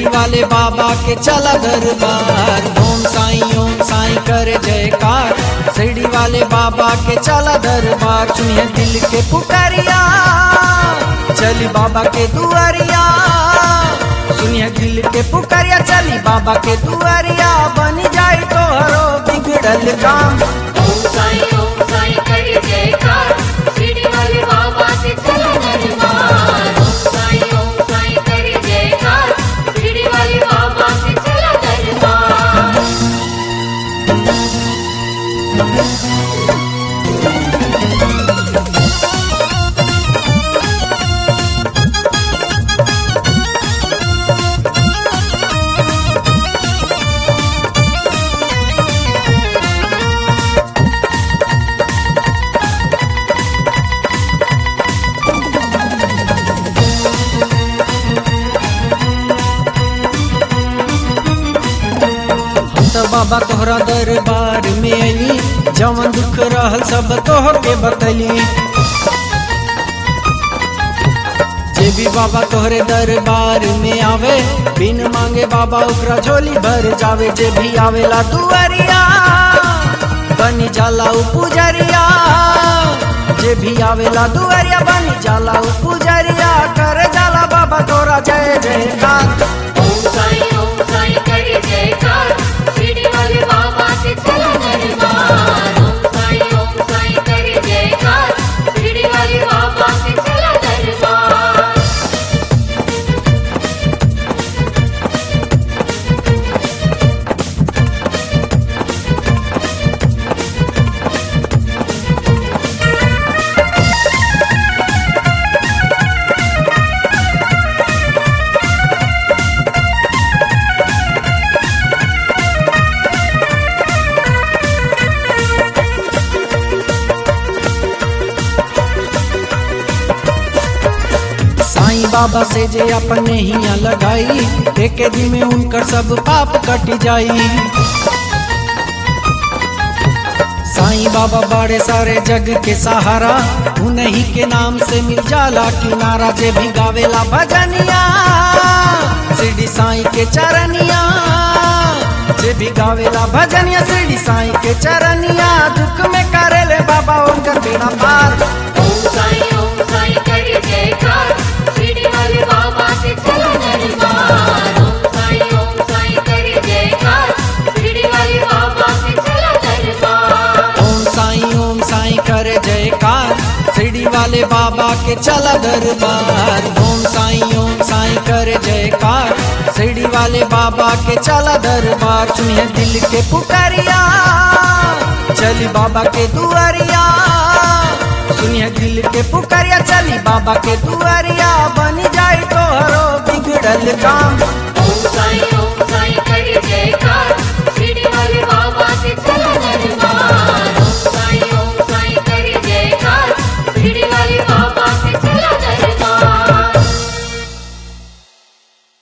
वाले बाबा के चला दरबार ओम साईं ओम साईं करे जयकार शिरडी वाले बाबा के चला दरबार सुनिए दिल के पुकारिया चली बाबा के दुआरिया सुनिए दिल के पुकारिया चली बाबा के दुआरिया बन जाए तो हरो बिगड़ल काम ओम साईं ओम साईं करे जयकार शिरडी वाले बाबा से चला दरबार ओम साईं ओम साईं करे जयकार शिरडी वाले बाबा से चला दरबार हम तो बाबा तोहरा दरबार में अली जवन दुख रहल सब तोह के बतली जे भी बाबा तोहरे दरबार में आवे बिन मांगे बाबा ओकरा झोली भर जावे जे भी आवेला दुआरिया बनी जाला उ पुजरिया जे भी आवेला दुआरिया बनी जाला उ पुजरिया कर जाला बाबा तोरा जय जयकार ओम साईं ओम साईं करे जयकार शिरडी वाले बाबा से चला दरबार ओम साईं ओम साईं करे जयकार शिरडी वाले बाबा से चला दरबार साईं बाबा से जे अपने हिया लगाई एक दिन में उनकर सब पाप कट जाई साईं बाबा बड़े सारे जग के सहारा उन्हीं के नाम से मिल जाला किनारा जे भी गावेला भजनिया शिरडी साईं के चरनिया जे भी गावेला भजनिया शिरडी साईं के चरनिया दुख में करेले बाबा उनकर बेड़ा पार ओम साईं ओम साईं करे जयकार शिरडी वाले बाबा से चला दरबार ओम साईं ओम साईं करे जयकार शिरडी वाले बाबा से चला दरबार ओम साईं ओम साईं करे जयकार शिरडी वाले बाबा के चला दरबार ओम साईं ओम साईं करे जयकार शिरडी वाले बाबा के चला दरबार सुनिए दिल के पुकारिया चली बाबा के दुआरिया सुनिए दिल के पुकारिया चली बाबा के दुआरिया बन जाए तो हरो बिगड़ल काम ओम साईं ओम साईं करे जयकार